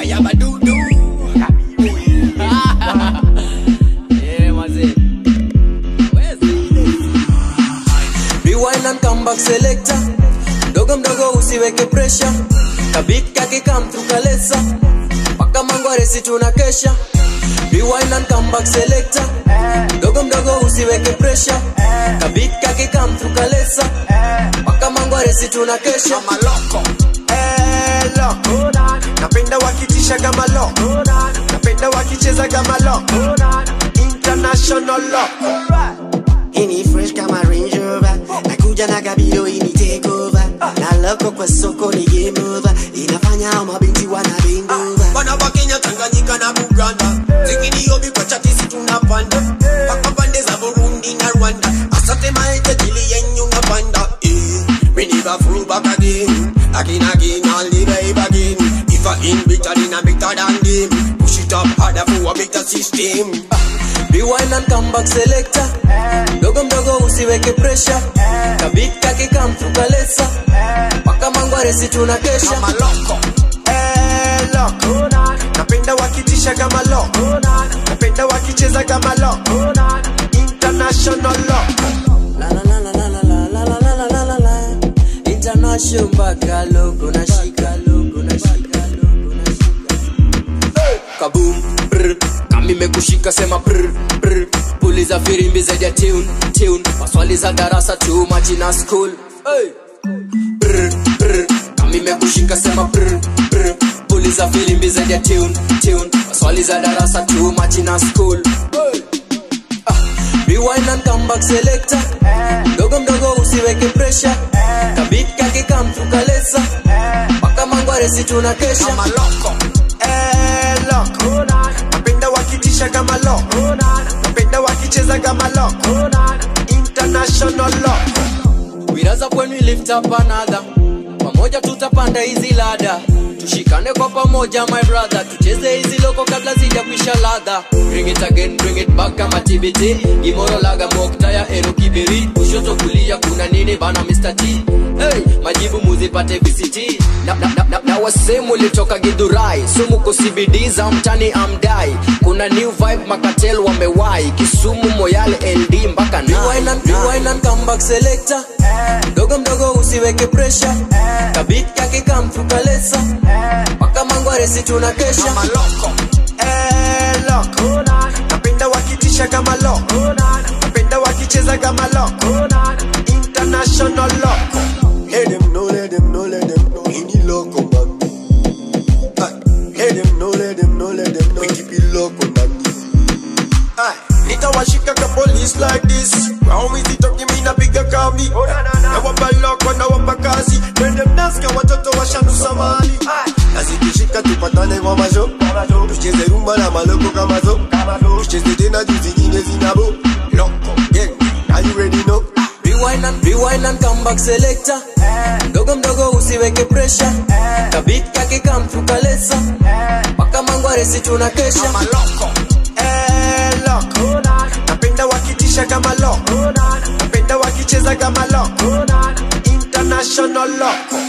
ayabadudu yeah, mazee Rewind and come back selector mdogo mdogo usiweke pressure kabit kakikam tukalesa mpaka mangwaresi tuna kesha Rewind and come back selector mdogo mdogo usiweke pressure kabit kakikam tukalesa mpaka mangwaresi tuna kesha kama loko Eh, loko napenda wakitisha kama loko napenda wakicheza kama loko international loko ini fresh kama Range Rover nakuja na kabilo ini take over na loko kwa soko ni game over inafanya hao mabinti wana bend over wana wa Kenya, Tanganyika na Buganda, zingine kwa chatisi tunapanda mpaka pande za Burundi na Rwanda. Asante mahitaji yenyu napanda eh, we never fall back again, again again, I'll live again. If I in better, then I'm better than them. Push it up harder for a better system. Rewind and come back selector mdogo mdogo usiweke pressure kabit kakikam tukalesa mpaka mangwaresi tuna kesha Kama loko Eh, loko napenda wakitisha kama loko napenda wakicheza kama loko international loko La la la la la la la la la la la la la International mpaka logo nashika logo nashika logo nashika Kaboom brr kama imekushika sema brr brr puliza firimbi zaidi ya tune tune maswali za darasa too much in a school hey. brr brr kama imekushika sema brr brr puliza firimbi zaidi ya tune tune maswali za darasa too much in a school hey. Rewind and come back selector mdogo mdogo usiweke pressure kabit kakikam tukalesa mpaka mangwaresi tuna kesha kama loko Eh, loko napenda wakitisha kama loko napenda wakicheza kama loko international loko We rise up when we lift up another pamoja tutapanda hizi lada tushikane kwa pamoja my brother tucheze hizi loko kabla zija kuisha ladha bring it again bring it back kama tbt imoro laga mokta ya ero kibiri kushoto kulia kuna nini bana Mr. T hey, majibu muzipate VCT na, na, na, na, na wasemu litoka gidhurai sumuko CBD za mtani amdai kuna new vibe makatel wamewai kisumu moyale ld mpaka Rewind and, rewind and come back selector mdogo mdogo usiweke pressure kabit kakikam tukalesa mpaka mangwaresi tuna kesha kama loko Eh, loko napenda wakitisha kama loko napenda wakicheza kama loko international loko let them know let them know let them know ini loko mami Ah, let them know let them know let them know we keep it loko mami Ah, nitawashika ka police like this Waumizi toki mina piga kambi na wapa loko na wapa kazi Twende mnaska watoto washanusa mali na zikishika tupatane kwa mazo tucheze rumba na maloko kama zo tucheze tena juu zingine zinabo loko gang are you ready no Rewind and, rewind and come back selector mdogo mdogo usiweke pressure kabit kakikam tukalesa mpaka mangwaresi tuna kesha kama loko eh loko napenda wakitisha kama loko napenda wakicheza kama loko international loko